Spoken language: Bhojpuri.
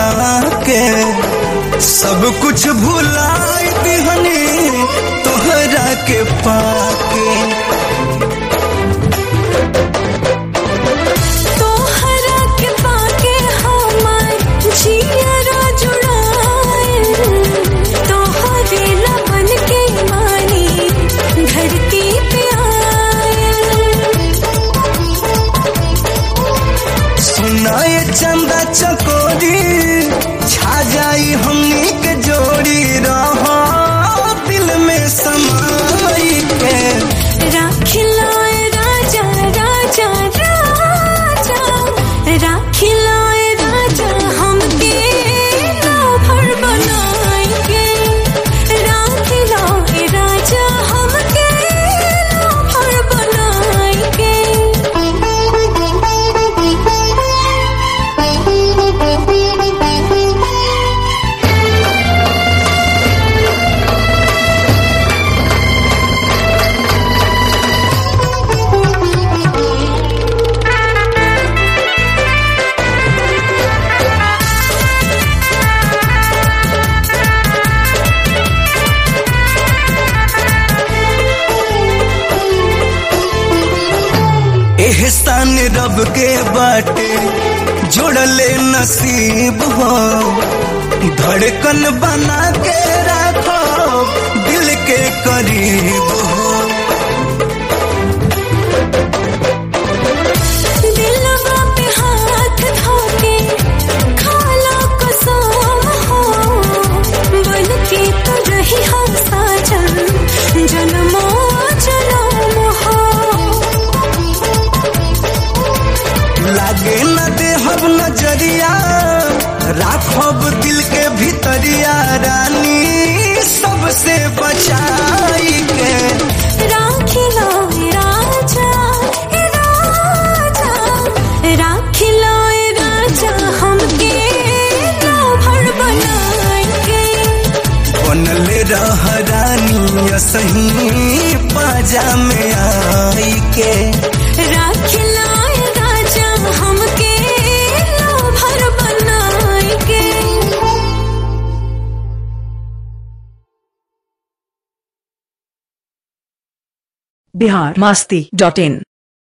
के सब कुछ भुलाई दिहनी तोहरा के पाके तोहरा के पाके हमार जियरा जुड़ाए तोहरे लबन के मानी धरती पे आए सुनाए चंदा चकोरी छा जाई हमनी के जोड़ी रहो दिल में समाई के राखिलाए राजा राजा राजा राखिलाए राजा हमके राभर बनाएंगे राखिलाए राजा हमके राभर बनाएंगे एहसान रब के बाटे जोड़ले नसीब हो धड़कन बना के रखो दिल के करीब हो दिलवा पे हाथ धोके खाला कसम हो बन के तो रही हम साजन जन्मो जन्म हो लागे न देहब नजरिया राखब दिल के भीतरिया रानी सबसे बचाई के राखिलो राजा ए राजा राखिलो राजा हमके राभर बनाएंगे बनले रह रानी सही पाजा में आई के राखिलाए राजा हमके राभर बनाएंगे बिहार मस्ती डॉट इन